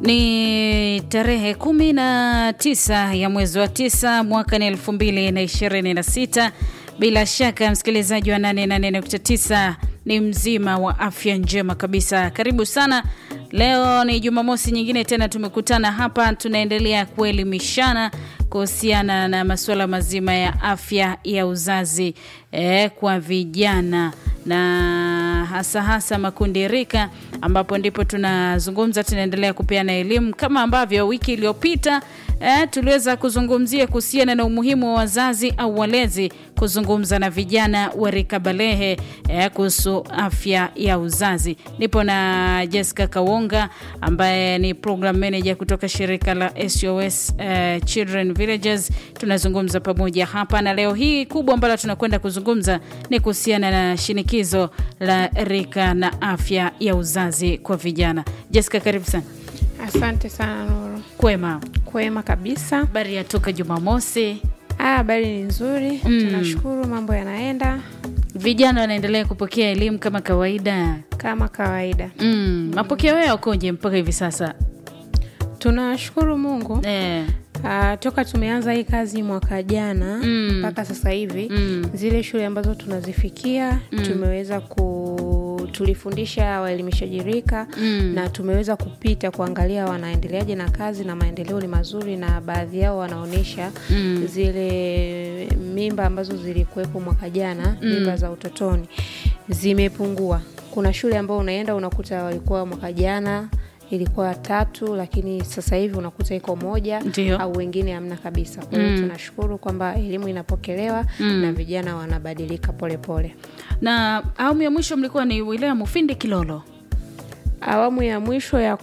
Ni tarehe kumi na tisa ya mwezi wa tisa mwaka ni elfu mbili na ishirini na sita. Bila shaka msikilizaji wa 88.9 ni mzima wa afya njema kabisa. Karibu sana. Leo ni Jumamosi nyingine tena tumekutana hapa, tunaendelea kuelimishana kuhusiana na masuala mazima ya afya ya uzazi eh, kwa vijana na hasa hasa makundi rika, ambapo ndipo tunazungumza, tunaendelea kupeana elimu kama ambavyo wiki iliyopita eh, tuliweza kuzungumzia kuhusiana na umuhimu wa wazazi au walezi kuzungumza na vijana wa rika balehe eh, kuhusu afya ya uzazi. Nipo na Jessica Kawonga ambaye ni program manager kutoka shirika la SOS eh, Children Villages. Tunazungumza pamoja hapa na leo hii kubwa ambalo tunakwenda kuzungumza ni kuhusiana na shinikizo la rika na afya ya uzazi kwa vijana. Jessica, karibu sana. Asante sana Nuru. Kwema, Kwema kabisa. habari ya toka Jumamosi. Ah, habari ni nzuri. Mm. Tunashukuru mambo yanaenda Vijana wanaendelea kupokea elimu kama kawaida. kama kawaida. Mm, mapokeo yao koje mpaka hivi sasa? Tunashukuru Mungu. Eh, Ah, toka tumeanza hii kazi mwaka jana Mm. mpaka sasa hivi mm, zile shule ambazo tunazifikia tumeweza ku tulifundisha waelimishaji rika mm. na tumeweza kupita kuangalia wanaendeleaje na kazi na maendeleo ni mazuri, na baadhi yao wanaonyesha Mm. zile mimba ambazo zilikuwepo mwaka jana mimba za utotoni zimepungua. Kuna shule ambao unaenda unakuta walikuwa mwaka jana ilikuwa tatu, lakini sasa hivi unakuta iko moja Ndio. au wengine hamna kabisa. Kwa hiyo tunashukuru kwamba elimu inapokelewa na vijana wanabadilika polepole pole. Na awamu ya mwisho mlikuwa ni wilaya Mufindi Kilolo. Awamu ya mwisho ya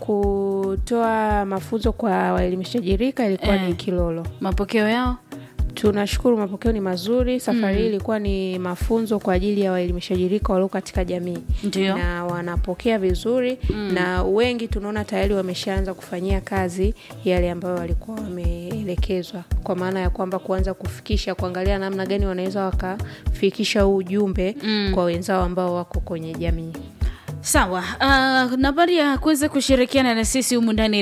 kutoa mafunzo kwa waelimishaji rika ilikuwa Eh. ni Kilolo. Mapokeo yao Tunashukuru, mapokeo ni mazuri. Safari hii ilikuwa ni mafunzo kwa ajili ya waelimishaji rika walio katika jamii ndio. na wanapokea vizuri na wengi tunaona tayari wameshaanza kufanyia kazi yale ambayo walikuwa wameelekezwa, kwa maana ya kwamba kuanza kufikisha, kuangalia namna gani wanaweza wakafikisha huu ujumbe kwa wenzao ambao wako kwenye jamii. Sawa. Uh, nambari ya kuweza kushirikiana na sisi humu ndani